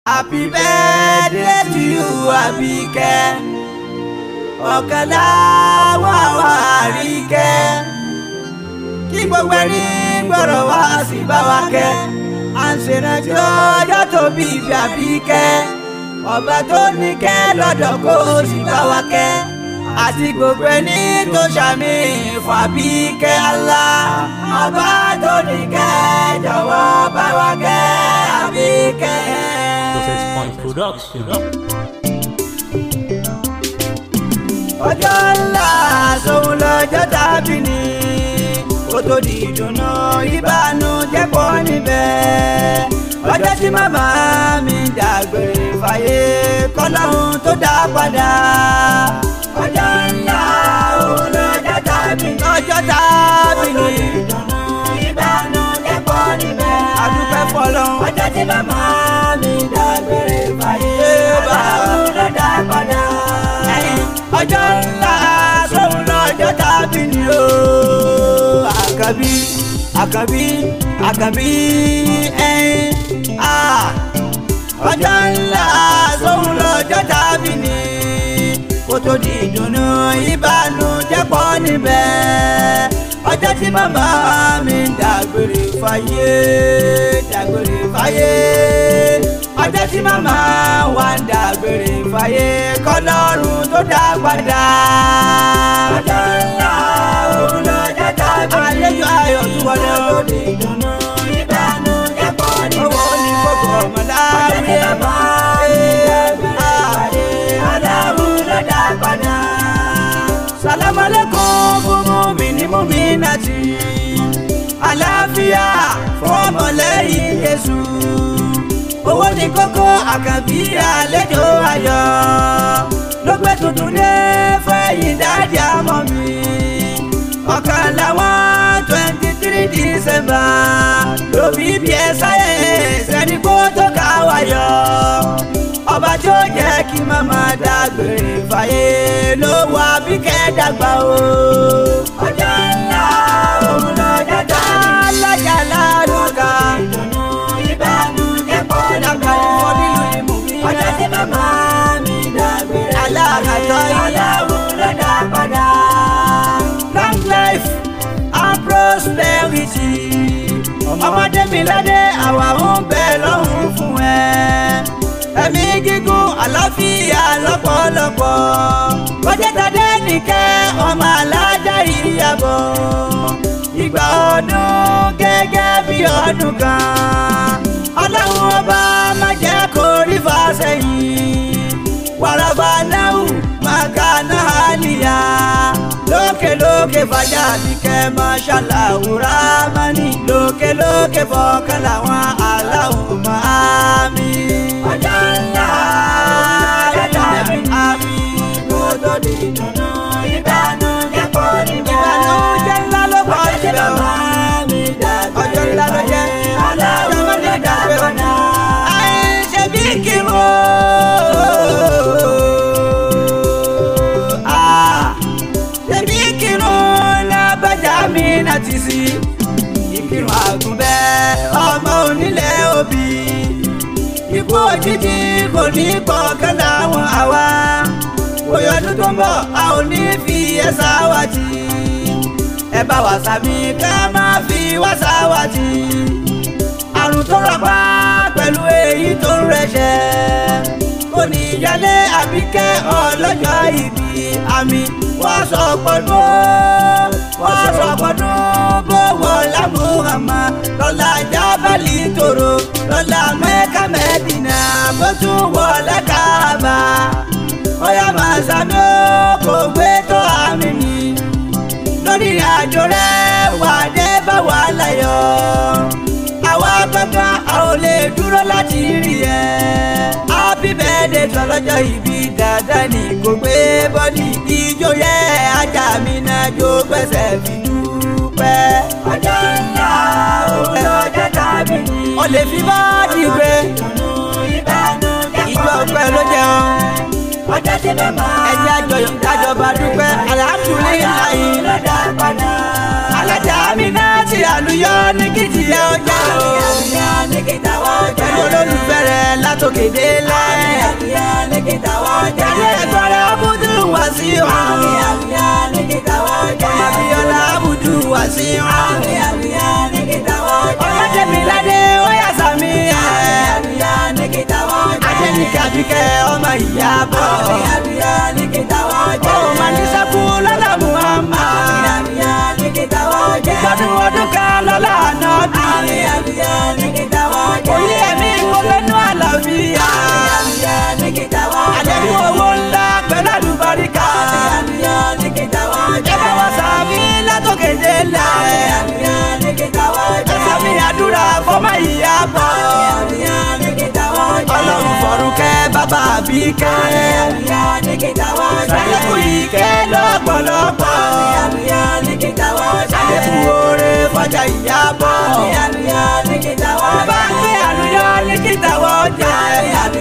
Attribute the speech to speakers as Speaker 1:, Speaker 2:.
Speaker 1: happy birthday to you Àbíkẹ́ ọ̀kadà wà wá àríkẹ́ kí gbogbo ẹni gbọ́dọ̀ wá sí bá wa kẹ́ à ń ṣèrántí ọjọ́ tó bí ibi Àbíkẹ́ ọba tó ní kẹ́ lọ́dọ̀ kó sì bá wa kẹ́ àti gbogbo ẹni tó ṣàmì fún Àbíkẹ́ Allah ọba tó ní kẹ́ jọ̀wọ́ bá wa kẹ́ Àbíkẹ́.
Speaker 2: Success Point Production.
Speaker 1: ọjọ́ ńlá sóhun lọ́jọ́ tàbí ni kó tó di ìdùnnú ìbànújẹ́ pọ̀ níbẹ̀ ọjọ́ tí màmá mi dàgbére fàyè kọ́lọ́hún tó dá padà ọjọ́ ńlá òun lọ́jọ́ tàbí ni ọjọ́ tàbí ni ìdùnnú ìbànújẹ́ pọ̀ níbẹ̀ adúpẹ́ fọlọ́hún ọjọ́ tí màmá mi dàgbére fàyè kọ́lọ́hún tó dá padà ọjọ́ ńlá sóhun lọ́jọ́ tàbí ni o. àkàbí àkàbí àkàbí ẹ̀yìn a. ọjọ́ ńlá sóhun lọ́jọ́ tàbí ni kó tó di ìdùnnú ìbànújẹ́ pọ̀ níbẹ̀. ọjọ́ tí màmá mi dàgbére fáyé dàgbére fáyé ọjọ́ tí màmá wa ń dàgbére fáyé kọ́lọ́run tó dá padà. ọjọ́ ńlá òun lọ́jọ́ tàbí àlejò ayọ̀ tó wọlé o. ìdùnnú ìbànújẹ́ pọ̀ níbẹ̀. owó ní gbogbo ọmọ láàrin. ọjọ́ tí màmá mi dàgbére fáyé kọ́lọ́run tó dá padà. sàlámù alaykum fún mùmíní mùmínàtì. àlàáfíà fọmọlẹ́yìn Jésù owó ní kókó àkànbí àlejò ayọ̀ ló gbé tuntun dé fẹ́yìn dáàdì àmọ́ mi ọ̀kan làwọn twenty three december lóbi bí ẹ sáyẹ̀nsì ẹni kó tó ká wáyọ̀ ọba tí ó jẹ́ kí màmá dágbére fàyè ló wà bí kẹ́dàgbà o. ọjọ́ ńlá òun lọ́jọ́ tó ń lọ́jà lálùkà ìdùnnú ìbànújẹ́ pọ̀ nígbà ìfọ́ nínú ìmú mi. ọjọ́ tí màmá mi dàgbére. aláàkàtọ́ ìyàwó ló dá padà. long life and prosperity. ọmọdé mi ládé àwa ń bẹ lọ́hùn fún ẹ. ẹ̀mí gígùn àlàáfíà lọ́pọ̀lọpọ̀. kọjẹ́tàdé nìkẹ́ ọmọ alájà ìyàbọ̀. ìgbà ọdún gẹ́gẹ́ bí ọdún kan ọlọ́run ọba má jẹ́ kó rí fàṣẹyìn wàràbà náà màkànà àlìyá lókè lókè fàjà àbíkẹ́ mọ́ṣálà òwúrọ̀ mọ́ni lókè lókè fọkàn làwọn aláwọ̀ máa mi. ọjọ́ ńlá ọjọ́ àmì kó tó di ìdùnnú ìbànújẹ́ pọ̀ níbẹ̀. ìbànújẹ́ ńlá ló pọ̀ síbẹ̀ o ọjọ́ ńlá ló jẹ́ aláwọ̀ ló dàgbé ọ̀nà. àìṣe bí kírun ṣebí kírun lábàjá mi láti sí ìkírun àgùnbẹ́ ọmọ onílẹ̀ òbí ikú òjijì kò ní gbọ̀ngàn láwọn àwa oyè ọdún tó ń bọ̀ a ò ní fi ẹ̀sà wá jì ẹ bá wà sàmì ká má fi wá sáwá jì àrùn tó rọpa pẹ̀lú èyí tó ń rẹ̀ṣẹ̀ kò ní ìyálé Àbíkẹ́ ọlọ́jọ́ ìbí àmì wọ́n sọ pọ̀dún wọ́n sọ pọ̀dún bó wọ́n lámúhàmá lọ́la jábàlì tòrò lọ́la Mẹ́kà Mẹ́dínà bó tún wọlé Káàbà ọ̀yà máa sàmì ó kò gbé tó àmì ni lórí àjò rẹ̀ wà dé bá wà láyọ̀ àwa gbọ́ngàn a ò lè dúró láti rí ẹ. happy birthday tọ́lọ́jọ́ ìbí dáadáa ni kò gbé bọ́dì ijó yẹ ajá mi náà jó gbẹ́sẹ̀ fi dúpẹ́. ọjọ́ ńlá òun lọ́jọ́ tàbí ni. o lè fi bọ́ọ̀dì gbé. ìjọ ọpẹ́ ló jẹun. ọjọ́ tí mi máa. ẹjẹ́ àjọyọ̀ kájọba dúpẹ́ alhamdulilayi. lọ́dà padà. alájà mi náà ti àlùyọ ní kìtìyà ọjà o. àlùyọ ní kìtàwọ́ ọjà. olólùfẹ́ rẹ̀ látòkè délẹ̀.
Speaker 3: àbíyá ní kíta wọ́n jẹ́.
Speaker 1: Ẹ̀rí ẹ̀gbọ́n rẹ̀ Abudu wá sí ọ̀hún.
Speaker 3: àbíyá ní kíta wọ́n jẹ́.
Speaker 1: Ọmọ Abíọ́lá Abudu wá sí ọ̀hún.
Speaker 3: àbíyá ní kíta wọ́n jẹ́.
Speaker 1: Ọlọ́dẹ̀mí ládé ó yà sàmì ẹ̀.
Speaker 3: àbíyá ní kíta wọ́n jẹ́.
Speaker 1: Adéníkà Bíkẹ́ ọmọ ìyá bọ̀.
Speaker 3: àbíyá ní kíta wọ́n jẹ́.
Speaker 1: Ó máa ní sẹ́kù lọ́la Muhammad.
Speaker 3: àbíyá ní kíta wọ́n jẹ́.
Speaker 1: Ìgbádùn ọdún kan lọ́la ànábì.
Speaker 3: àbíyá ní kíta wọ́n jẹ́.
Speaker 1: Oyè ẹ̀mí ìwọlẹ́nu àlàáfíà.
Speaker 3: àbíyá ní kíta wọ́n jẹ́.
Speaker 1: Àdéhùn owó ńlá pẹ̀lú àlùbáríkà.
Speaker 3: àbíyá ní kíta wọ́n jẹ́.
Speaker 1: Ẹ bá wa sàmì látòkè délẹ̀.
Speaker 3: àbíyá ní kíta wọ́n
Speaker 1: Ẹ
Speaker 3: jẹ́.
Speaker 1: sàmì àdúrà fọmọ ìyá bọ̀.
Speaker 3: àbíyá ní kíta wọ́n jẹ́.
Speaker 1: Ọlọ́run fọ̀run kẹ́ bàbá Bíkẹ́.
Speaker 3: àbíyá ní kíta wọ́n jẹ́.
Speaker 1: Sàlékún ìkẹ́ lọ́pọ̀lọpọ̀.
Speaker 3: àbíyá ní kíta wọ́n jẹ́.
Speaker 1: Sàlékún oore fọjà ìyá bọ̀.
Speaker 3: àbíyá ní kíta wọ́n jẹ́.
Speaker 1: Bá ń gbé àlùyọ ní kíta wọ́n jẹ́.